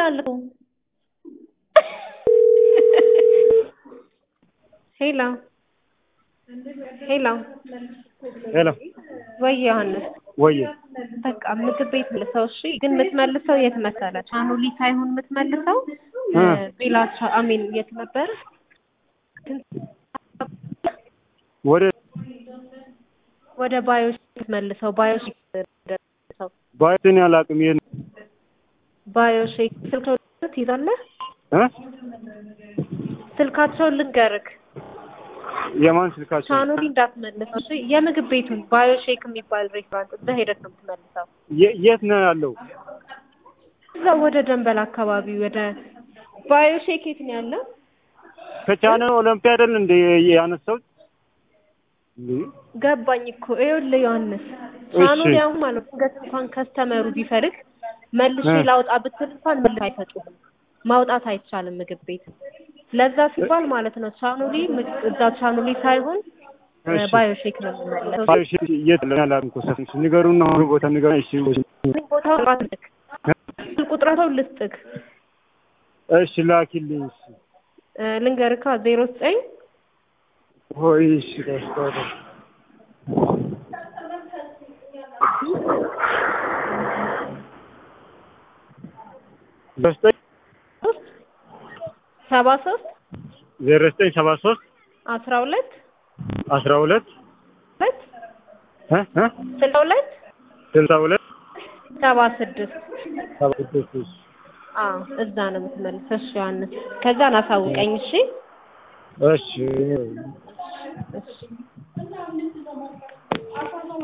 ይላል እኮ ሄሎ ሄሎ ሄሎ ወይ ዮሐንስ ወየ በቃ ምግብ ቤት መልሰው እሺ ግን የምትመልሰው የት መሰለህ ቻኖሊ ሳይሆን የምትመልሰው እ ቤላቻ አሜን የት ነበር ወደ ወደ ባዮሽ መልሰው ባዮሽ መልሰው ባይትን ያላቅም ይሄን ባዮሼክ ስልካቸውን ትይዛለህ እ ስልካቸውን ልንገርክ የማን ስልካቸው ቻኖሊ እንዳትመልሰው እሺ የምግብ ቤቱን ባዮሼክ የሚባል ሬስቶራንት እዛ ሄደህ ነው የምትመልሰው የ- የት ነው ያለው? እዛ ወደ ደንበል አካባቢ ወደ ባዮሼክ የት ነው ያለው ከቻነ ኦሎምፒያ አይደል እንደ ያነሳሁት እንዴ? ገባኝ እኮ ይኸውልህ ዮሐንስ ቻኖሊ አሁን ማለት ነው ድንገት እንኳን ከስተመሩ ቢፈልግ መልሼ እ ላውጣ ብትል እንኳን መልስ አይሰጡህም ማውጣት አይቻልም ምግብ ቤት ለዛ ሲባል ማለት ነው ቻኖሊ ምግ- እዛ ቻኖሊ ሳይሆን እ እሺ ባዮሼክ ነው የምንመለሰው ባዮሽ የት ነው ያላቅም እኮ ሰፊ ንገሩና ሁሉ ቦታ ንገሩኝ። እሺ ቦታው ልስጥክ ቁጥራቸውን ልስጥክ እሺ ላኪልኝ። እሺ እ ልንገርካ ዜሮ ዘጠኝ ሆይ እሺ ደስታው ዘጠኝ ሶስት ሰባ ሶስት ዜሮ ዘጠኝ ሰባ ሶስት አስራ ሁለት አስራ ሁለት ሁለት እ እ ስልሳ ሁለት ስልሳ ሁለት ሰባ ስድስት ሰባ ስድስት እሺ አዎ እዛ ነው የምትመልሰው እሺ ዮሐንስ ከዛን አሳውቀኝ እሺ እሺ እሺ